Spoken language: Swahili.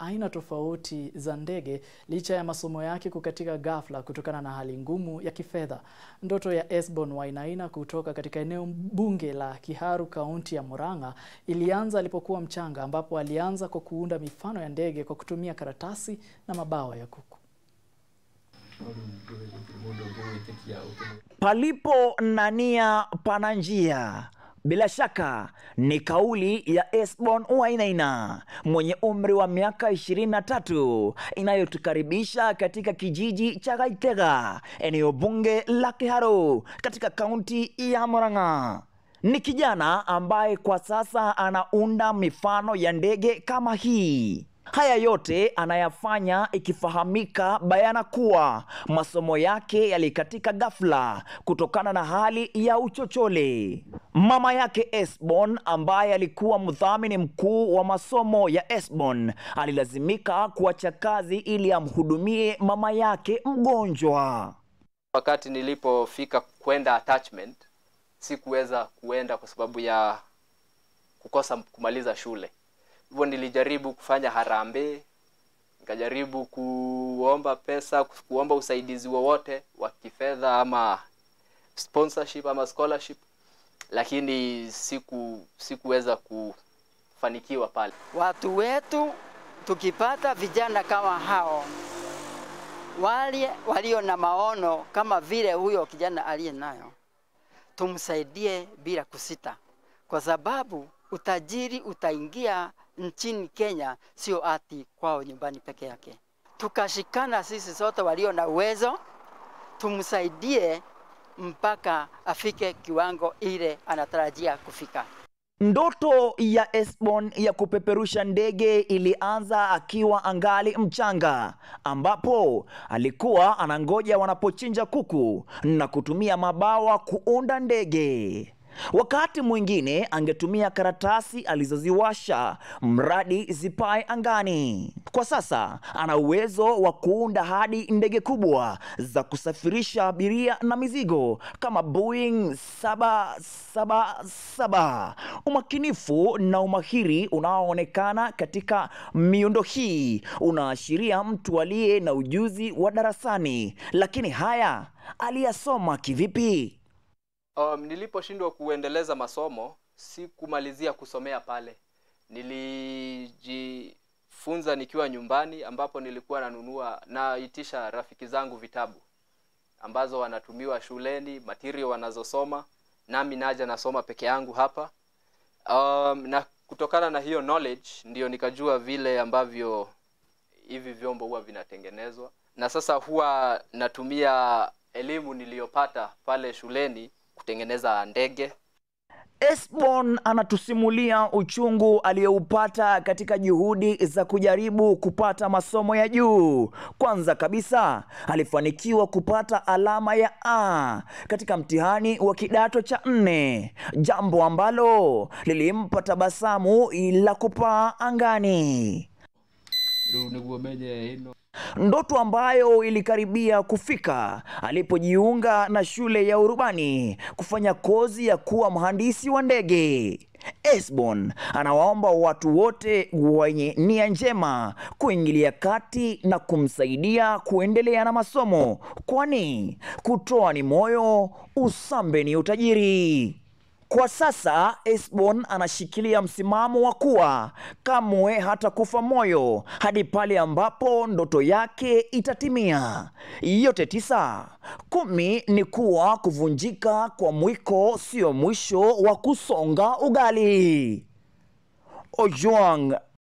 aina tofauti za ndege licha ya masomo yake kukatika ghafla kutokana na hali ngumu ya kifedha. Ndoto ya Esbon Wainaina kutoka katika eneo bunge la Kiharu, kaunti ya Murang'a ilianza alipokuwa mchanga, ambapo alianza kwa kuunda mifano ya ndege kwa kutumia karatasi na mabawa ya kuku. Palipo na nia pana njia. Bila shaka ni kauli ya Esbon Wainaina mwenye umri wa miaka 23 inayotukaribisha katika kijiji cha Gaitega, eneo bunge la Kiharu katika kaunti ya Murang'a. Ni kijana ambaye kwa sasa anaunda mifano ya ndege kama hii. Haya yote anayafanya ikifahamika bayana kuwa masomo yake yalikatika ghafla kutokana na hali ya uchochole. Mama yake Esbon ambaye alikuwa mdhamini mkuu wa masomo ya Esbon alilazimika kuacha kazi ili amhudumie mama yake mgonjwa. Wakati nilipofika kwenda attachment, sikuweza kuenda kwa sababu ya kukosa kumaliza shule. Hivyo nilijaribu kufanya harambee, nikajaribu kuomba pesa, kuomba usaidizi wowote wa kifedha ama sponsorship ama scholarship, lakini siku sikuweza kufanikiwa pale. Watu wetu tukipata vijana kama hao wale walio na maono kama vile huyo kijana aliye nayo, tumsaidie bila kusita, kwa sababu utajiri utaingia nchini Kenya, sio ati kwao nyumbani peke yake. Tukashikana sisi sote walio na uwezo, tumsaidie mpaka afike kiwango ile anatarajia kufika. Ndoto ya Esbon ya kupeperusha ndege ilianza akiwa angali mchanga, ambapo alikuwa anangoja wanapochinja kuku na kutumia mabawa kuunda ndege. Wakati mwingine angetumia karatasi alizoziwasha mradi zipae angani. Kwa sasa ana uwezo wa kuunda hadi ndege kubwa za kusafirisha abiria na mizigo kama Boeing 777. Umakinifu na umahiri unaoonekana katika miundo hii unaashiria mtu aliye na ujuzi wa darasani. Lakini haya aliyasoma kivipi? Um, niliposhindwa kuendeleza masomo sikumalizia kusomea pale. Nilijifunza nikiwa nyumbani, ambapo nilikuwa nanunua naitisha rafiki zangu vitabu ambazo wanatumiwa shuleni, material wanazosoma, nami naja nasoma peke yangu hapa. Um, na kutokana na hiyo knowledge ndio nikajua vile ambavyo hivi vyombo huwa vinatengenezwa, na sasa huwa natumia elimu niliyopata pale shuleni kutengeneza ndege. Esbon anatusimulia uchungu aliyoupata katika juhudi za kujaribu kupata masomo ya juu. Kwanza kabisa, alifanikiwa kupata alama ya A katika mtihani wa kidato cha nne, jambo ambalo lilimpa tabasamu la kupaa angani. Ndoto ambayo ilikaribia kufika alipojiunga na shule ya urubani kufanya kozi ya kuwa mhandisi wa ndege. Esbon anawaomba watu wote wenye nia njema kuingilia kati na kumsaidia kuendelea na masomo, kwani kutoa ni moyo, usambe ni utajiri. Kwa sasa Esbon anashikilia msimamo wa kuwa kamwe hata kufa moyo hadi pale ambapo ndoto yake itatimia. Yote tisa. Kumi ni kuwa kuvunjika kwa mwiko sio mwisho wa kusonga ugali. Ojwang